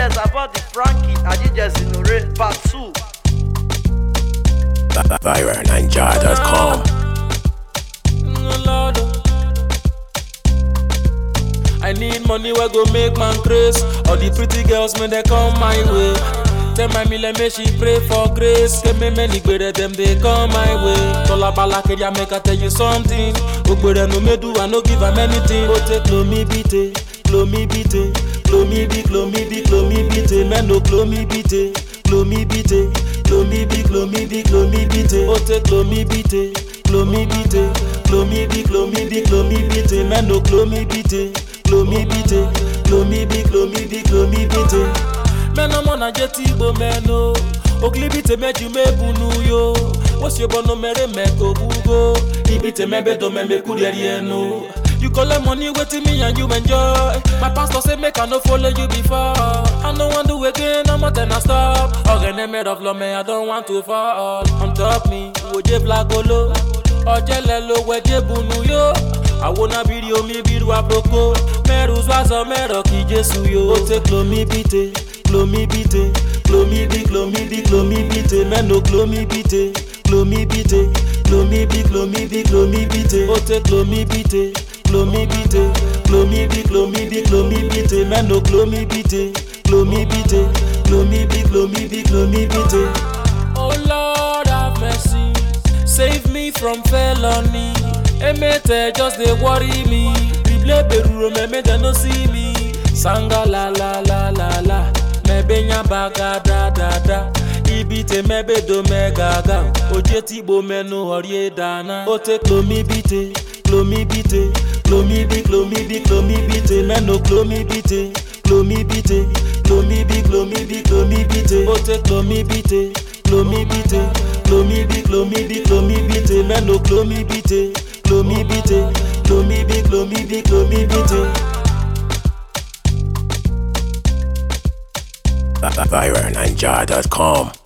yes, I bought the Frankie. I did just ignorate part two. ViraNinja.com. Lord. I need money where go make man grace. All the pretty girls when they come my way. Tell my mille make she pray for grace. Give me many better them they come my way. Tola bala kedia make I tell you something. Ogbere no me do I no give am anything. Oh take lo me beat it, lo me beat it, lo me beat, lo me beat, lo me beat it. Man no lo me beat it, lo me beat it, lo me beat, lo me beat, lo me beat it. Oh take lo me beat it, lo me beat it, lo me beat, lo me beat, lo me beat it. Man no lo me beat it, lo me beat it, lo me beat, lo me beat, lo me beat it. mẹ́nà mọ́nà jẹ́ tí igbo mẹ́nu okilibi tèmẹ́jú mẹ́bùnú yo wọ́n sì bọ́nu mẹ́rẹ́ mẹ́kọ̀ gbúgbó ibi tèmẹ́bẹ́ tó mẹ́mẹ́ kú rẹ̀ rí ẹnu. You collect money wetin me and you enjoy. My pastor say make I no follow you before. I no wan do again, I'm not I stop. Ọ̀gẹ̀nẹ̀ made of love, I don't want to fall. On top me, wòye flagolo. Ọ̀jẹ̀lẹ̀ ló wẹ̀jẹ̀ bunu yo. Àwọnà bírí omi bírú àpòkò. Mẹ́rù zọ́zọ́ mẹ́rọ̀ kí Jésù yo. Ó tẹ́ klomi bíte, klomi bíte, klomi bí, klomi bí, klomi bíte. Mẹ́nu klomi bíte, klomi bíte, klomi bí, klomi bí, klomi bíte. Ó tẹ́ klomi bíte, klomi bíte, klomi bí, klomi bí, klomi bíte. Mẹ́nu klomi bíte, klomi bíte, klomi bí, klomi bí, klomi bíte. Oh Lord have mercy, save me from felony. Emete just dey worry me. Bible beruro meme dem no see me. Sanga la la la la la, mebe nya baga da da da. Ibi te mebe do me gaga, oje ti bo menu orie dana. O te klomi bite, klomi bite, klomi bi, klomi bi, klomi bite, meno klomi bite, klomi bite, klomi bi, klomi bi, klomi bite. O te klomi bite, klomi bite, klomi bi, klomi bi, klomi bite, meno klomi bite, klomi bite, klomi bi, klomi bi, klomi bite. ViraNinja.com.